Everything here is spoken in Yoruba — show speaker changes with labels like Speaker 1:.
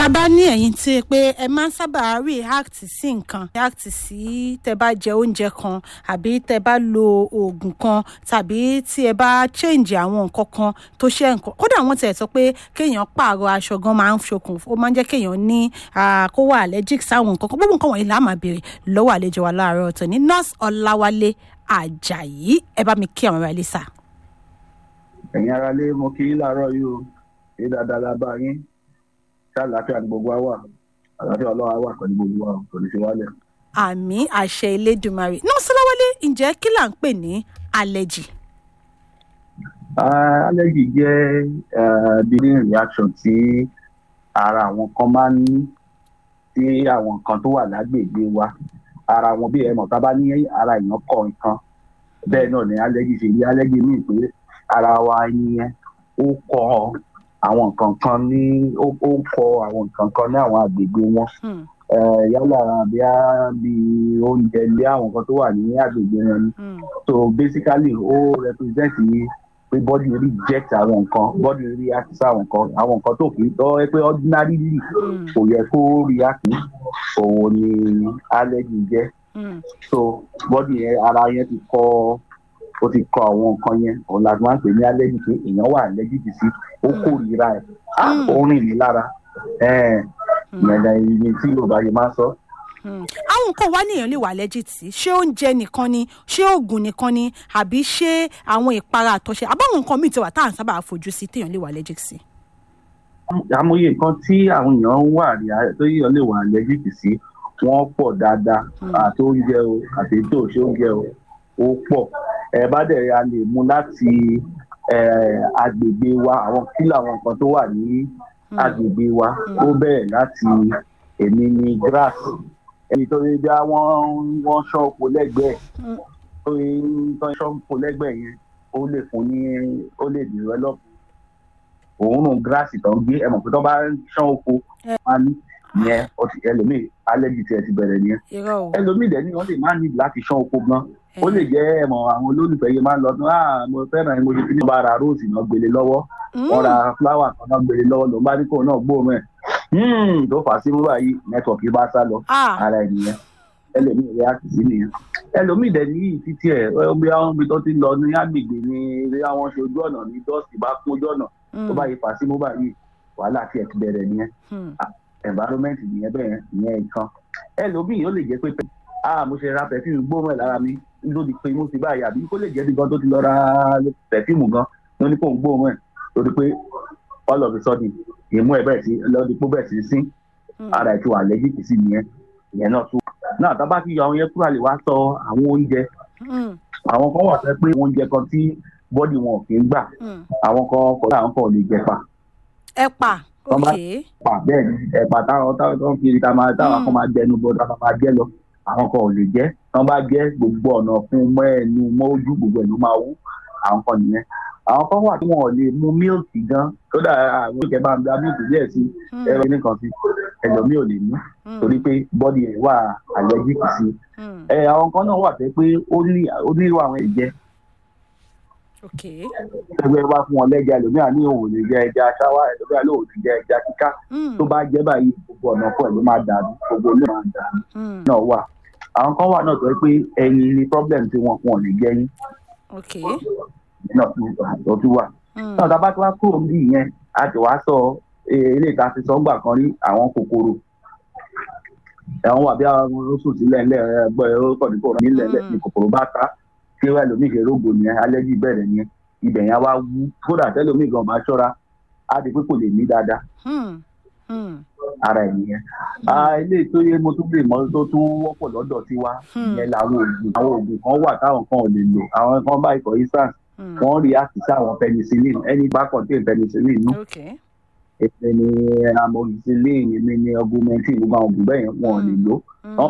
Speaker 1: a bá ní ẹ̀yin tí ẹ pé ẹ máa ń sábà react sí nǹkan react sí tẹ bá jẹ oúnjẹ kan àbí tẹ bá lo oògùn kan tàbí tí ẹ bá change àwọn nǹkan kan tó ṣe nǹkan kódà wọ́n tẹ̀ sọ pé kéèyàn pààrọ̀ aṣọ gan máa ń ṣokùn ó máa ń jẹ́ kéèyàn ní kó wà allergic sáwọn nǹkan kan gbogbo nǹkan wọ̀nyí là máa béèrè lọ́wọ́ àlejò wa láàárọ̀ ọ̀tọ̀ ní nurse ọláwálé àjàyí ẹ bá mi kí àwọn ará ilé sà.
Speaker 2: ẹ̀yin ará lé mo kí yín láàárọ̀ yìí o ṣé dáadáa la bá yín ṣáàlàáfíà ní gbogbo wa wà àlàáfíà ọlọ́wà wà pẹ̀lú gbogbo wa kò ní ṣe wálẹ̀.
Speaker 1: àmì àṣẹ elédùnmarè nurse ọláwálé ǹjẹ́ kí là ń pè ní allergy.
Speaker 2: allergy jẹ́ bleeding reaction tí ara àwọn kan máa ń ní sí àwọn nǹkan tó wà lágbègbè wa ara wọn bí ẹ mọ̀ tá a bá ní ara èèyàn kọ nǹkan bẹ́ẹ̀ náà ni allergy ṣe rí allergy míì pé ara wa yẹn ó kọ àwọn nǹkan kan ní ó kọ àwọn nǹkan kan ní àwọn àgbègbè wọn yálà bí a bí oúnjẹ bí àwọn nǹkan tó wà ní àgbègbè wọn ni so basically ó represent pé body reject àwọn nǹkan body react sí àwọn nǹkan àwọn nǹkan tó kì í tọ́ ẹ pé ordinarily kò yẹ kó react òun ni allergy jẹ́ so body yẹn ara yẹn ti kọ́ ó ti kọ àwọn nǹkan yẹn òun la máa ń pè ní allergy pé èèyàn wà allergic sí ó kórìíra ẹ̀ ó rìn ní lára ìyẹn ìyẹn tí yorùbá yìí máa ń sọ.
Speaker 1: àwọn nǹkan wá nìyẹn lè wà allergic sí ṣé oúnjẹ nìkan ni ṣé oògùn nìkan ni àbí ṣé àwọn ìpara àtọ̀ṣe àbáwọn nǹkan míì ti wà tá à ń sábà fojú sí téèyàn lè wà allergic sí.
Speaker 2: àmọye nǹkan tí àwọn èèyàn wà tó yíyan lè wà allergic sí wọ́n pọ̀ dáadáa àti oúnjẹ o àti ètò òṣè oúnjẹ o ó pọ̀ ẹ bá dẹ̀ a lè mú láti agbègbè wa àwọn kílò àwọn nǹkan tó wà ní agbègbè wa ó bẹ̀rẹ̀ láti èmi ní grass ẹni tó rí bí wọ́n wọ́n ṣán oko lẹ́gbẹ̀ẹ́ tó rí tán ṣán oko lẹ́gbẹ̀ẹ́ yẹn ó lè fún ní ó lè develop òórùn grass tó ń gbé ẹ mọ̀ pé tó bá ṣán oko máa ní yẹn ẹlòmíì allergy tiẹ̀ ti bẹ̀rẹ̀ nìyẹn ẹlòmíì dẹ̀ ni wọ́n lè má ní láti ṣán oko gan ó lè jẹ́ ẹ̀mọ̀ àwọn olólùfẹ́ yẹn máa ń lọ tún ah mo fẹ́ràn ẹ̀ mo ṣe kíni bá ra rose náà gbélé lọ́wọ́ wọ́n ra flower kan náà gbélé lọ́wọ́ ló ń bá ní kò náà gbóòórùn ẹ̀ tó fà á sí mú báyìí nẹ́tọ̀kì bá sá lọ ara ẹ̀ nìyẹn ẹlòmíì rẹ̀ á sì sí nìyẹn ẹlòmíì dẹ̀ ní títí ẹ̀ bí àwọn ibi tó ti lọ ní agbègbè ní bí àwọn ṣe ojú ọ̀nà ní dọ́ọ̀sì bá kún ojú ọ̀nà tó bá yí fà á sí mú báyìí wàhálà tiẹ̀ ti bẹ̀rẹ̀ nìyẹn environment nìyẹn bẹ́ẹ̀ ìyẹn nǹkan ẹlòmíì ó lè jẹ́ pé ah mo ṣe ra perfume gbóòórùn ẹ̀ lára mi ló di pé mo ti báyìí àbí kó lè jẹ́ bí gan tó ti lọ ra perfume gan ló ní kó ń gbóòórùn ẹ̀ lórí pé all of a sudden ìmú ẹ̀ bẹ̀rẹ̀ sí lọ́dí pé bẹ̀rẹ̀ sí sín ara ẹ̀ ti wà allergic sí nìyẹn ìyẹn náà tún. náà tá a bá ti yọ àwọn yẹn kúrò àlè wá sọ àwọn oúnjẹ àwọn kan wà fẹ́ pé oúnjẹ kan tí bọ́dì wọn kì í gbà àwọn kan kọ́ àwọn kan ò lè jẹ pa.
Speaker 1: ẹ̀pà ok
Speaker 2: pa bẹ́ẹ̀ ni ẹ̀pà táwọn táwọn kiri táwọn kan máa jẹnu bọ́dọ̀ táwọn máa jẹ lọ àwọn kan ò lè jẹ tán bá jẹ gbogbo ọ̀nà fún mọ́ ẹnu mọ́ ojú gbogbo ẹnu máa wú àwọn kan nìyẹn àwọn kan wà tí wọn ò lè mu mílìkì gan kódà àwọn ìkẹ́ bá ń gba mílìkì díẹ̀ sí ẹ̀rọ nìkan sí ẹlòmíì ò lè mú torí pé bọ́dì ẹ̀ wà allergic sí ẹ àwọn kan náà wà pé pé ó ní irú àwọn ẹ̀jẹ̀ ẹgbẹ́ wá fún wọn lẹ́jà ẹlòmíà ní òun lè jẹ ẹja ṣáwá ẹlòmíà lóun lè jẹ ẹja kíká tó bá jẹ́ báyìí gbogbo ọ̀nà fún ẹ̀ ló máa dàbí gbogbo ló máa dàbí náà wà àwọn kan wà náà tó yẹ pé ẹyin ni problem tí wọn wọn lè jẹ yín náà tó tún wà náà tá a bá tó wá kúrò níbí yẹn a ti wá sọ ilé ìta ti sọ ń gbà kan rí àwọn kòkòrò ẹ̀wọ̀n wà bí àwọn oṣù sílẹ̀ ńlẹ̀ ẹgbẹ́ ọkọ̀ nípò nílẹ̀ ní kòkòrò bá ta kí wàá lómi ṣe rógbò yẹn alẹ́jì bẹ̀rẹ̀ yẹn ibẹ̀ yẹn wá wú kódà tẹ́lómi gan bá ṣọ́ra á di pé kò lè ní dáadáa ara ẹ̀ nìyẹn. ilé tó yẹ mo tún lè mọ tó tún wọ́pọ̀ lọ́dọ̀ tiwa ìyẹn làwọn oògùn àwọn oògùn kan wà táwọn kan ò lè lò àwọn kan báyìí for instance wọ́n rí àtìsí àwọn penicillin ẹni bá contain penicillin nù. èmi ni amoxicillin èmi ni augmentin gbogbo àwọn oògùn bẹ́ẹ̀ yẹn wọn ò lè lò.